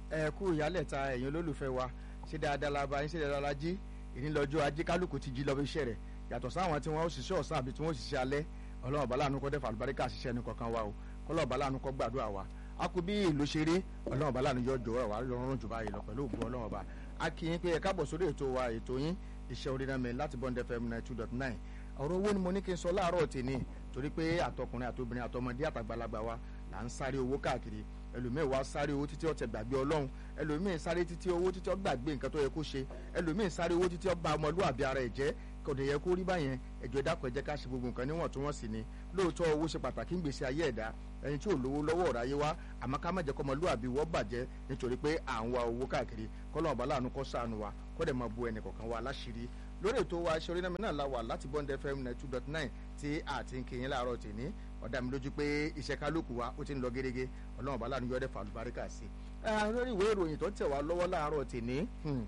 ẹ kú ìyálẹ̀ta ẹ̀yin olólùfẹ́ wa ṣé dáadáa la bá yín ṣé dáadáa la jí ìní lọ́jọ́ ajé kálukú ti jí lọ bí iṣẹ́ rẹ̀ yàtọ̀ sáwọn tí wọ́n ó ṣiṣẹ́ ọ̀sán àbí tí wọ́n ó ṣiṣẹ́ alẹ́ ọlọ́run bàálà àánú kọ́ dẹ́fà àlùbáríkà ṣiṣẹ́ ẹni kankan wa o kọ́lọ́run bàálà àánú kọ́ gbàdúrà wa a kú bí ìlú ṣe rí ọlọ́run bàálà àánú yọ jọ̀wọ́ wa lọ́rùn jù báyìí lọ pẹ̀lú ògùn ọlọ́run ọba a kì í pé ẹ káàbọ̀ sórí ètò wa ètò yín iṣẹ́ orí náà mi láti Bond FM ninety two dot nine ọ̀rọ̀ owó ni mo ní kí n sọ láàárọ̀ tèmi torí pé àtọkùnrin àtobìnrin àtọmọdé àtàgbàlagbà wa là ń sáré owó káàkiri ẹlòmíì wá sáré owó títí ó tẹ gbàgbé ọlọ́run ẹlòmíì sáré títí owó títí ó gbàgbé nǹkan tó yẹ kó ṣe ẹlòmíì sáré owó títí ó bà ọmọlúwàbí ara ẹ̀ jẹ́ kò dé yẹ kó rí báyẹn ẹjọ́ dákọ̀ ẹ jẹ́ ká ṣe gbogbo nǹkan níwọ̀ntúnwọ̀nsì ni lóòótọ́ owó ṣe pàtàkì ń gbèsè ayé ẹ̀dá ẹni tí ò lówó lọ́wọ́ ọ̀rọ̀ ayé wa àmọ́ ká má jẹ́ kó ọmọlúwàbí wọ́n bàjẹ́ nítorí pé à ń wa owó káàkiri kọ́lọ́ ọ̀bá láàánú kó ṣàánú wa kó dẹ̀ máa bu ẹnì kọ̀ọ̀kan wa láṣìírí lórí ètò wa ṣe orínámi náà la wà láti Bond FM ninety two dot nine tí a ti ń kéyìn láàárọ̀ tèmi ọ̀dà mi lójú pé iṣẹ́ kálukú wa ó ti ń lọ gẹ́gẹ́ ọlọ́run ọ̀bá láàánú yọ̀ọ́dẹ̀ fàlùbáríkà sí i lórí ìwé ìròyìn tó tẹ̀ wá lọ́wọ́ láàárọ̀ tèmi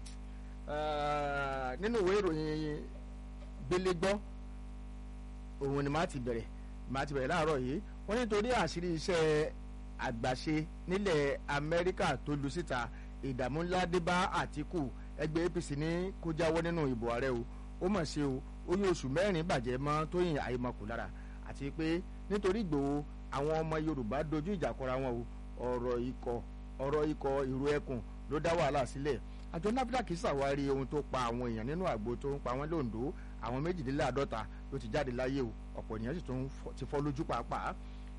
nínú ìwé ìròyìn gbélégbọ́ òun ni màá ti bẹ̀rẹ̀ màá ti bẹ̀rẹ̀ láàárọ̀ yìí wọ́n nítorí àṣírí iṣẹ́ àgbàṣe nílẹ̀ Amẹ́ríkà tó lu síta ìdààmú ńlá dé bá Àtíkù ẹgbẹ́ APC ní kó jáwọ́ nínú ìbò ààrẹ o ó mọ̀ ṣe o ó yí oṣù mẹ́rin bàjẹ́ mọ́ Tóyìn Àyèmọ̀kù lára àti pé nítorí Ìgbòho àwọn ọmọ Yorùbá dojú ìjà kọra wọn o ọ̀rọ̀ ikọ̀ ọ̀rọ̀ ikọ̀ ìró ẹkùn ló dá wàhálà sílẹ̀ àjọ NAFDAC ṣàwárí ohun tó pa àwọn èèyàn nínú àgbo tó ń pa wọ́n lóńdó àwọn méjìléláàádọ́ta ló ti jáde láyé o ọ̀pọ̀ ènìyàn sì tún ti fọ́ lójú pàápàá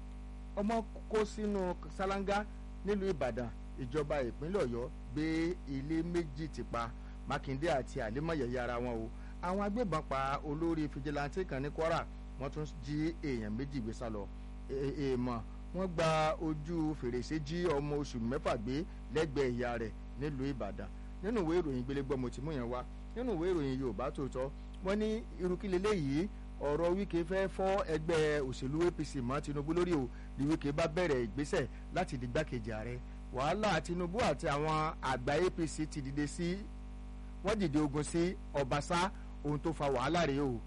ọmọ kó sínú ṣáláńgá nílùú Ìbàdàn ìjọba ìpínlẹ̀ Ọ̀yọ́ gbé ilé méjì ti pa Mákindé àti àlímọ̀yẹ̀yẹ ara wọn o àwọn agbébọn pa olórí fìjìláńtì kan ní Kwara wọ́n tún jí èèyàn méjì gbé sá lọ èèmọ̀ wọ́n gba ojú fèrèsé jí ọmọ oṣù mẹ́fà gbé lẹ́gbẹ̀ẹ́ ìyá rẹ̀ nílùú Ìbàdàn nínú ìwé ìròyìn gbélégbọ́ mo ti mú yẹn wá nínú ìwé ìròyìn Yorùbá Tòótọ́ wọ́n ní irúkílẹ̀ léyìí ọ̀rọ̀ Wike fẹ́ fọ́ ẹgbẹ́ òṣèlú APC mọ́ Tinubu lórí o ní Wike bá bẹ̀rẹ̀ ìgbésẹ̀ láti di gbákejì ààrẹ wàhálà Tinubu àti àwọn àgbà APC ti dìde sí wọ́n dìde ogun sí Ọbaṣá ohun tó fa wàhálà rèé o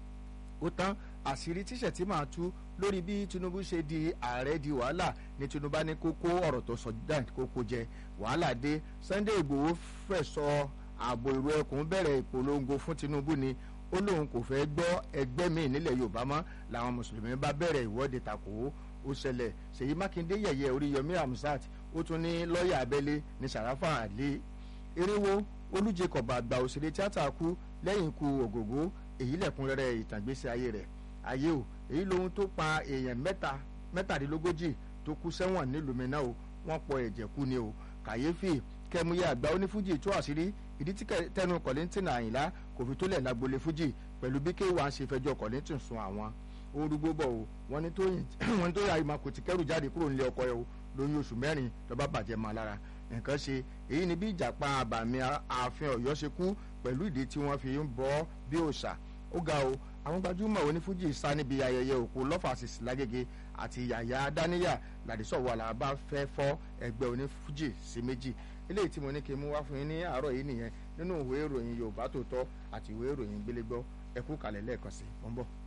ó tán àṣírí tíṣẹ̀ tí màá tú lórí bí Tinubu ṣe di ààrẹ di wàhálà ní Tinubu ní kókó ọ̀rọ̀ tó sọ dan kókó jẹ wàhálà dé Sunday Ìgbòho fẹ́ sọ ààbò ìró ẹkùn bẹ̀rẹ̀ ìpolongo fún Tinubu ni ó lóun kò fẹ́ gbọ́ ẹgbẹ́ míì nílẹ̀ Yorùbá mọ́ làwọn mùsùlùmí bá bẹ̀rẹ̀ ìwọ́de takò ó ṣẹlẹ̀ Ṣèyí Mákindé yẹ̀yẹ́ Oríyọmí Hamzat ó tún ní lọ́ọ̀yà abẹ́lé ní Sàráfà Àlè Eréwó Olújẹkọ̀bà àgbà òṣèré tíátà kú lẹ́yìn ikú Ògògó èyí lẹ̀kúnrẹ́rẹ́ ìtàgbésí ayé rẹ̀ ayé o èyí lohun tó pa èèyàn mẹ́ta mẹ́tàdínlógójì tó kú sẹ́wọ̀n nílùú Minna o wọ́n pọ̀ ẹ̀jẹ̀ kú ni o kàyéfì kẹmúyẹ àgbà onífújì tú àṣírí ìdí tí tẹnu Kollington Àyìnlá kò fi tó lẹ̀ lágbolé fújì pẹ̀lú bí kéwà ń ṣe fẹjọ́ Kollington sun àwọn orúgbó bọ̀ o wọ́n ní tóyìn wọ́n ní tóyìn àyìnbá kò ti kẹ́rù jáde kúrò nílé ọkọ ẹ o lóyún oṣù mẹ́rin lọ́ba bàjẹ́ máa lára nǹkan ṣe èyí ni bí ìjàpá àbàmì ààfin Ọ̀yọ́ ṣe kú pẹ̀lú ìdí tí wọ́n fi ń bọ́ bí òòṣà ó ga o àwọn gbajúmọ̀ onífújì sá níbi ayẹyẹ òkú lọ́fàṣìṣì lágége àti yàyà dáníyà làdísọ̀wọ́ làbá fẹ́ fọ́ ẹgbẹ́ onífújì sí méjì eléyìí tí mo ní kí n mú wá fún yín ní àárọ̀ yìí nìyẹn nínú ìwé ìròyìn Yorùbá Tòótọ́ àti ìwé ìròyìn Gbélégbọ́ ẹ kú kalẹ̀ lẹ́ẹ̀kan sí i mo ń bọ̀.